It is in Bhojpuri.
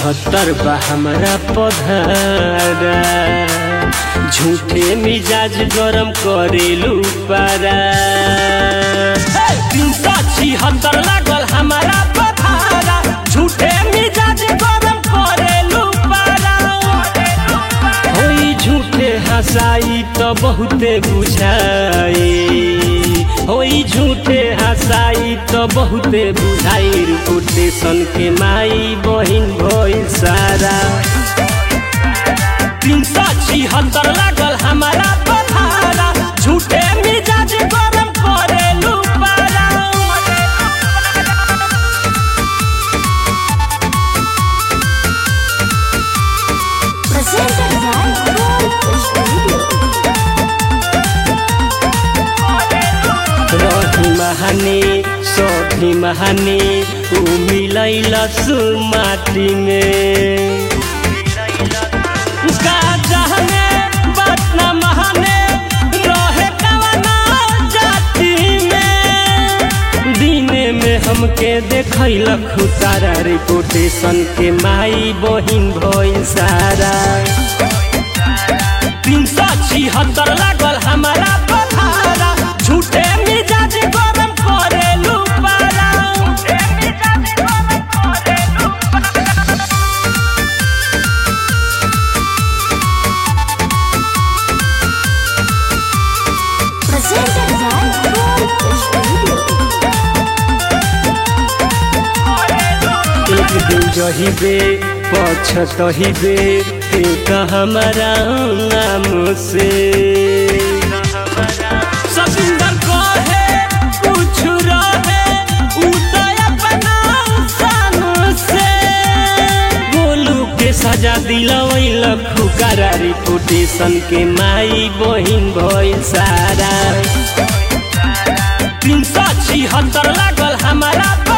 छिहत्तर बा हमरा पधारा झूठे मिजाज गरम करेलू पारा तीन सौ छिहत्तर लागल हमारा पधारा झूठे मिजाज गरम करेलू पारा होई झूठे हंसाई तो बहुते बुझाई होई झूठे हंसाई तो बहुते बुझाई रिपोर्टेशन के माई बहिन भइल सारा तीन सौ छिहत्तर लागल हमारा पधारा झूठे मिजाज गरम करेलू पारा Presented by Gold Studio. रही महाने सभी महाने ऊ मिलैल माटी में गाजा में बात न महाने रहे कवना जाति में दिने में हमके देखैलक तारा रिपोर्टेशन के माई बहिन भइल सारा तीन सौ छिहत्तर लागल हमारा पथारा झूठे मिजाज गरम करेलू पारा Presented by Gold Studio. एक दिन जहिबे पछतहिबे ते त हमारा नाम से सबिंदर कहे कुछ रहे उ तो अपना शान से गोलू के सजा दिलवैल खुकारा रिपोर्टेशन के माई बहिन भइल सारा तीन सौ छिहत्तर लागल हमारा